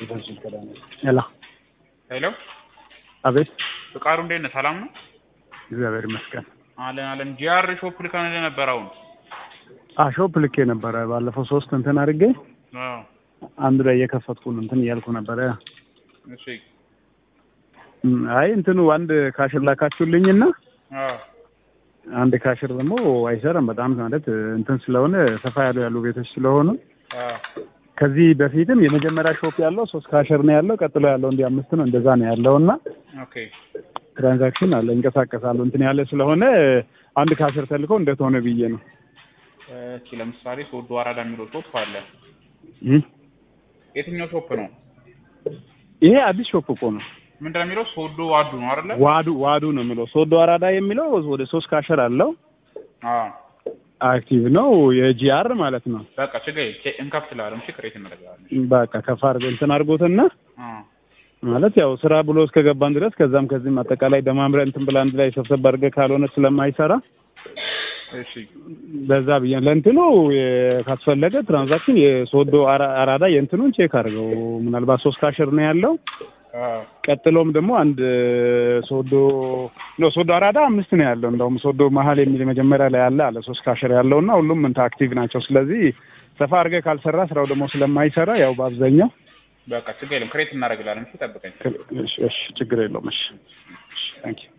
ሄሎ ሄሎ አቤት ፍቃዱ እንዴት ነህ? ሰላም ነው? እግዚአብሔር ይመስገን። አለን አለን። ጂአር ሾፕ ልከንልህ ነበር አሁን። አ ሾፕ ልኬ ነበረ ባለፈው ሶስት እንትን አድርጌ አዎ አንዱ ላይ እየከፈትኩ ነው እንትን እያልኩ ነበረ። እሺ እም፣ አይ እንትኑ አንድ ካሽር ላካችሁልኝና አዎ አንድ ካሽር ደግሞ አይሰራም። በጣም ማለት እንትን ስለሆነ ሰፋ ያሉ ያሉ ቤቶች ስለሆኑ አዎ ከዚህ በፊትም የመጀመሪያ ሾፕ ያለው ሶስት ካሽር ነው ያለው። ቀጥሎ ያለው እንዲህ አምስት ነው እንደዛ ነው ያለው እና ኦኬ ትራንዛክሽን አለ ይንቀሳቀሳሉ እንትን ያለ ስለሆነ አንድ ካሽር ተልኮ እንዴት ሆነ ብዬ ነው። እስኪ ለምሳሌ ሶዶ አራዳ የሚለው ሾፕ አለ። እም፣ የትኛው ሾፕ ነው? ይሄ አዲስ ሾፕ እኮ ነው። ምንድን ነው የሚለው? ሶዶ ዋዱ ነው አይደለ? ዋዱ ዋዱ ነው የሚለው ሶዶ አራዳ የሚለው ወደ ሶስት ካሸር አለው አዎ አክቲቭ ነው የጂአር ማለት ነው። በቃ ችግር የለም። ቼ- እንከፍትልሃለን። እሺ ክሬት እናደርጋለን። በቃ ከፍ አድርገህ እንትን አድርጎትና አዎ ማለት ያው ስራ ብሎ እስከገባን ድረስ ከዛም ከዚህም አጠቃላይ ደማምረህ እንትን ብለህ አንድ ላይ ሰብሰብ አድርገህ ካልሆነ ስለማይሰራ እሺ በዛ ብዬ ለእንትኑ የ- ካስፈለገ ትራንዛክሽን የሶዶ አራ- አራዳ የእንትኑን ቼክ አድርገው ምናልባት ሶስት ካሸር ነው ያለው። አዎ ቀጥሎም ደግሞ አንድ ሶዶ ኖ ሶዶ አራዳ አምስት ነው ያለው። እንደውም ሶዶ መሀል የሚል መጀመሪያ ላይ ያለ አለ ሶስት ካሸር ያለው እና ሁሉም እንትን አክቲቭ ናቸው። ስለዚህ ሰፋ አድርገህ ካልሰራ ስራው ደግሞ ስለማይሰራ ያው በአብዛኛው በቃ ችግር የለም። ክሬት እናደርግልሃለን። እሺ ጠብቀኝ። እሺ፣ እሺ ችግር የለውም። እሺ፣ እሺ ታንኪዩ